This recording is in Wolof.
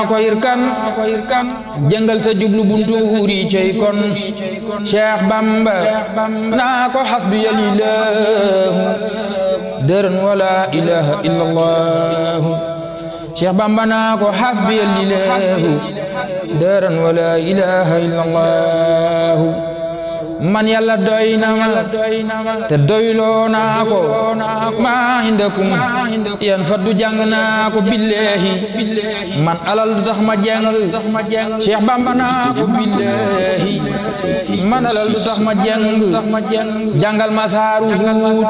ko irkan jëngal sa jublu buntu wuri cey kon Cheikh Bamba naa ko xasbiya lillahu dërën wala ilaha illa allah Cheikh Bamba naa ko xasbiya lillahu dërën wala ilaha illa allah man yàlla doy na ma te doyloo naa ko maa indakum yan faddu jàng naa ko billahi man alal du tax ma jàng Cheikh Bamba naa ko billahi man alal du tax ma jàng jàngal ma saaru